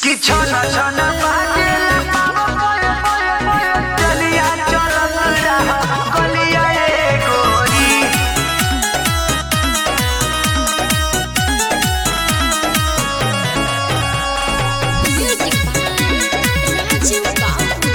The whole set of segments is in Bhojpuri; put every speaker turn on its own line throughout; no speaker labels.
कि छन छन बाजेला पाव पय पय पय चलिया चलत रह गलिया ए गोरी
Music by Raju Babu.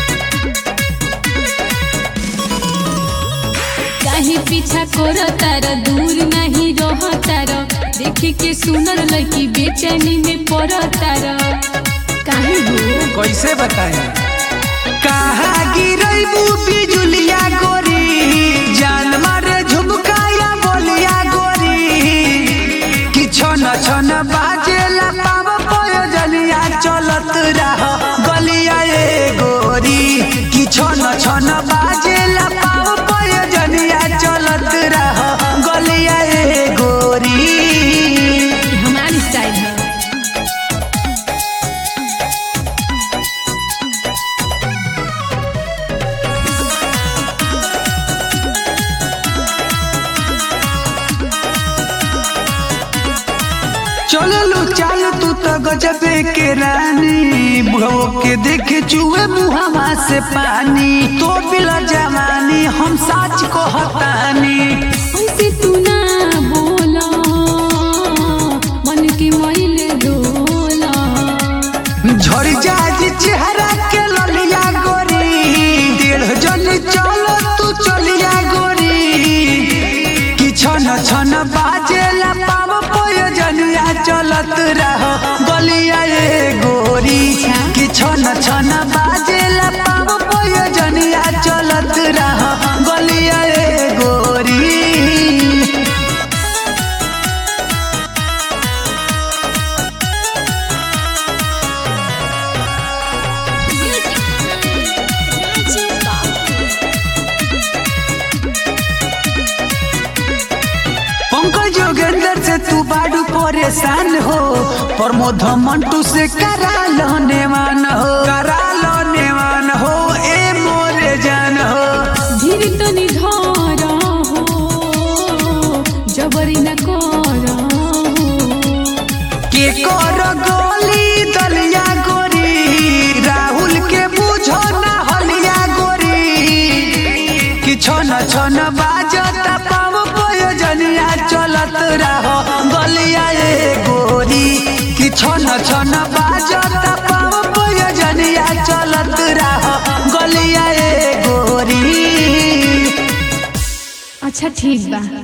काहे पीछा करो तार दूर नहीं रह तार देखे के सुनर लड़की बेचैनी में पड़ तार काहे हो
कैसे बताएं
कहा गिरैबू बिजुलिया गोरी जान मारे झुमकाया बोलिया गोरी कि छन छन बाजेला पाव पय जलिया चलत रह गलिया ए गोरी कि छन छन बाजेला पाव पय जलिया चलत रह गलिया ए गोरी
ये हमारी स्टाइल है
चललू चाल तू तो गजबे के रानी बुढ़ो के देखे चुए मुहवा से पानी तो बिला जवानी हम साच को हतानी
ऐसे तू ना बोला मन के मैले डोला
झड़ जाजी चेहरा के ललिया गोरी डेढ़ जन चल तू चलिया गोरी कि छन छन बाजेला पाव प्रयोजनिया चलत रह गलिया ए गोरी कि छन छन बाजेला पाव प्रयोजनिया चलत रह गलिया ए गोरी
Music by Raju Babu.
Pankaj Jogendra से तू बाडू परेशान हो प्रमोद मंटू से करा लो नेवान हो करा लो नेवान हो ए मोरे जान हो
धीर तो निधार हो जबरी न कर हो
के कर गोली दलिया गोरी राहुल के बुझो ना हलिया गोरी कि छन छन बाजता पाव प्रयोजनिया चलत रहो गलिया ए गोरी कि छन छन बाजता पाव प्रयोजनिया चलत रहो गलिया ए गोरी
अच्छा ठीक बा